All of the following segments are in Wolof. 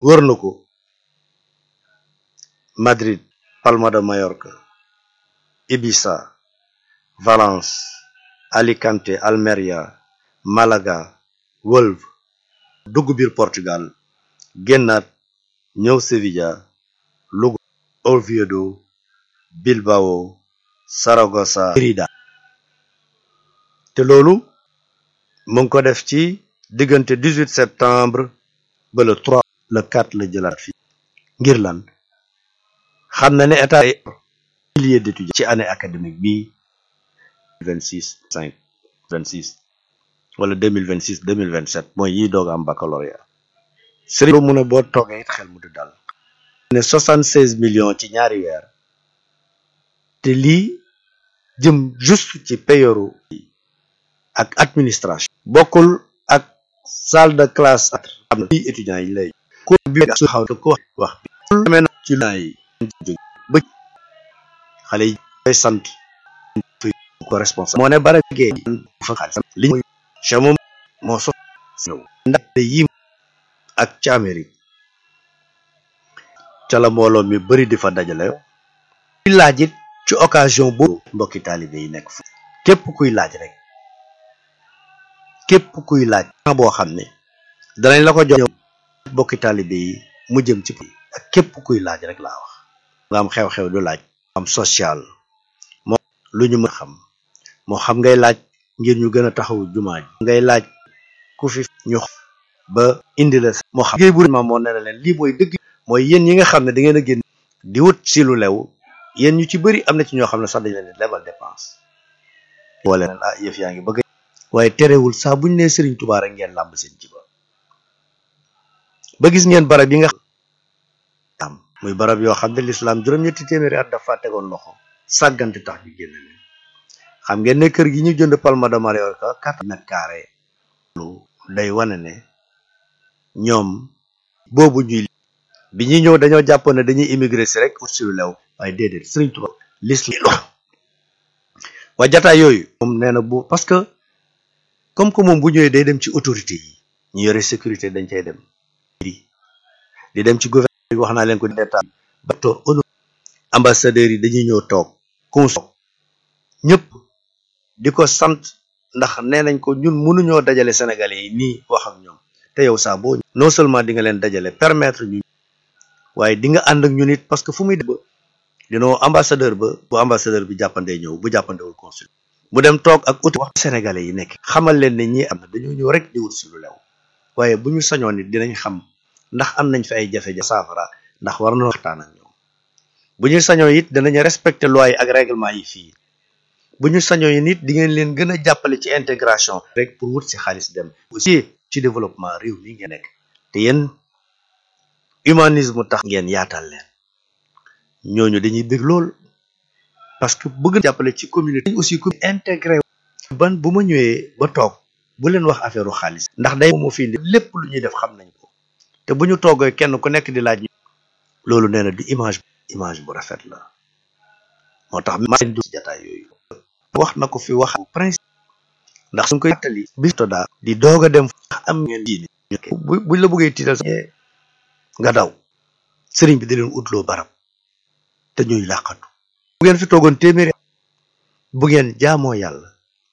wër na ko Madrid Palma de Mallorca Ibiza Valence Alicante Almeria Malaga Wolve dugg biir Portugal génnaat ñëw Sevilla Lugo Oviedo Bilbao Saragossa Mérida te loolu mu ngi ko def ci diggante 18 septembre ba le 3 le 4 la jëlaat fii ngir lan xam na ne état milliers d'étudiants ci année académique bii 26 5 26 wala 2026 2027 mooy yi doog am baccalauréat sëriñ boobu mu ne boo toogee it xel mu du dal ne 76 millions ci ñaari weer te lii jëm juste ci payoru ak administration bokkul ak salle de classe ak am na étudiants yi lay ko bi su xaw ko wax bi na ci la yi ba xale yi koy sant ko responsable moo ne bara gee fa xaalis li mooy che moom moo so ñëw ndaxte yi ak ci Amérique ca la mbooloo mi bari di fa dajale kuy laaj it ci occasion boobu mbokki taalibe yi nekk fu képp kuy laaj rek képp kuy laaj boo xam ne danañ la ko jox mbokki taalibe yi mu jëm ci ak képp kuy laaj rek laa wax nga am xew-xew du laaj am social moo lu ñu mën a xam moo xam ngay laaj ngir ñu gën a taxawu jumaa ji ngay laaj ku fi ñu ba indi la moo xam liggéey bu ma moo ne leen lii mooy dëgg mooy yéen ñi nga xam ne da ngeen a génn di wut si lu lew yéen ñu ci bëri am na ci ñoo xam ne sax dañ leen lebal dépense wala leen ah yëf yaa ngi bëgg waaye terewul saa buñ nee Sëriñ Tuubaa rek ngeen làmb seen jiba ba gis ngeen barab yi nga am muy barab yoo xam ne lislaam juróom-ñetti téeméeri at dafa tegoon loxo sàggante tax ñu génn leen xam ngeen ne kër gi ñu jënd Palma de Mallorca quatre mètres carrés lu day wane ne ñoom boobu ñuy bi ñuy ñëw dañoo jàppoon ne dañuy immigré si rek ut si lu lew waaye déedéet Sëriñ Tuubaa l'islam waa jataay yooyu moom nee na bu parce que comme que moom bu ñëwee day dem ci autorité yi ñu yore sécurité dañ cay dem di dem ci gouvernement bi wax naa leen ko d'état ba toog ono ambassadeurs yi dañuy ñëw toog consul ñëpp di ko sant ndax nee nañ ko ñun mënuñoo dajale sénégalais yi nii wax ak ñoom te yow saa boo non seulement di nga leen dajale permettre ñu waaye di nga ànd ak ñun it parce que fu muy dem ba dinoo ambassadeur ba bu ambassadeur bi jàppandee ñëw bu jàppandewul consul mu dem toog ak autorité wax sénégalais yi nekk xamal leen ne ñii am na dañoo ñëw rek di wut si lu lew waaye bu ñu sañoon nit dinañ xam ndax am nañ fi ay jafe-jafe saafara ndax war na waxtaan ak ñoom bu ñu sañoon it danañ respecter loi yi ak règlement yi fii bu ñu sañoon yi nit di ngeen leen gën a jàppale ci intégration rek pour wut si xaalis dem aussi ci développement réew mi ngeen nekk te yéen humanisme tax ngeen yaatal leen ñooñu dañuy bëgg lool parce que bëgg jàppale ci communauté aussi ku intégré ban bu ma ñëwee ba toog bu leen wax affaire xaalis ndax day moo fi indi lépp lu ñuy def xam nañ ko te bu ñu toogee kenn ku nekk di laaj loolu nee na du image image bu rafet la moo tax ma du ci jataay yooyu wax na ko fi wax principe ndax suñ koy tali bi toda di doog a dem am ngeen diine bu buñ la bëggee tiital nga daw sëriñ bi di leen utloo barab te ñuy làqatu bu ngeen fi toogoon téeméeri bu ngeen jaamoo yàlla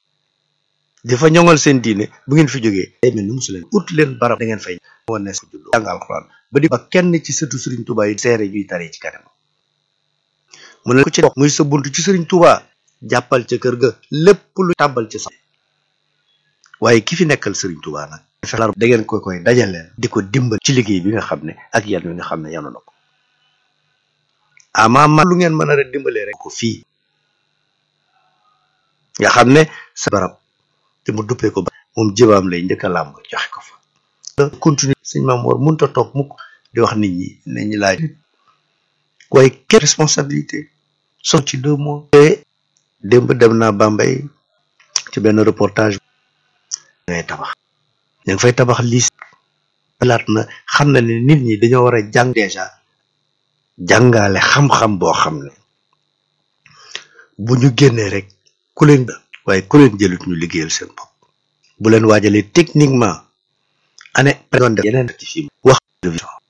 dafa ñoŋal seen diine bu ngeen fi jógee day mel ni musu leen ut leen barab da ngeen fay woon ne ko juddoo jàng alxuraan ba di ba kenn ci sëtu sëriñ Tuubaa yi seere ñuy taree ci kanam mu ne ko ci dox muy sa bunt ci sëriñ Tuubaa jàppal ca kër ga lépp lu tàbbal ci sa waaye ki fi nekkal sëriñ Tuubaa nag da ngeen koy koy dajaleel di ko dimbal ci liggéey bi nga xam ne ak yan wi nga xam ne yanu na ko ama ma lu ngeen mën a rek dimbalee rek ko fii nga xam ne sa barab te mu duppee ko ba moom jëbaam lay njëkk a làmb joxe ko fa continue sëñ Maam Mor mënut a toog mukk di wax nit ñi nit ñi laaj waaye quelle responsabilité so ci deux mois te démb dem naa Bambey ci benn reportage ngay tabax ñu ngi fay tabax liis laat na xam na ne nit ñi dañoo war a jàng déjà jàngale xam-xam boo xam ne bu ñu génnee rek ku leen waaye ku leen jëlut ñu liggéeyal seen bopp bu leen waajalee techniquement année doon def yeneen ci fi wax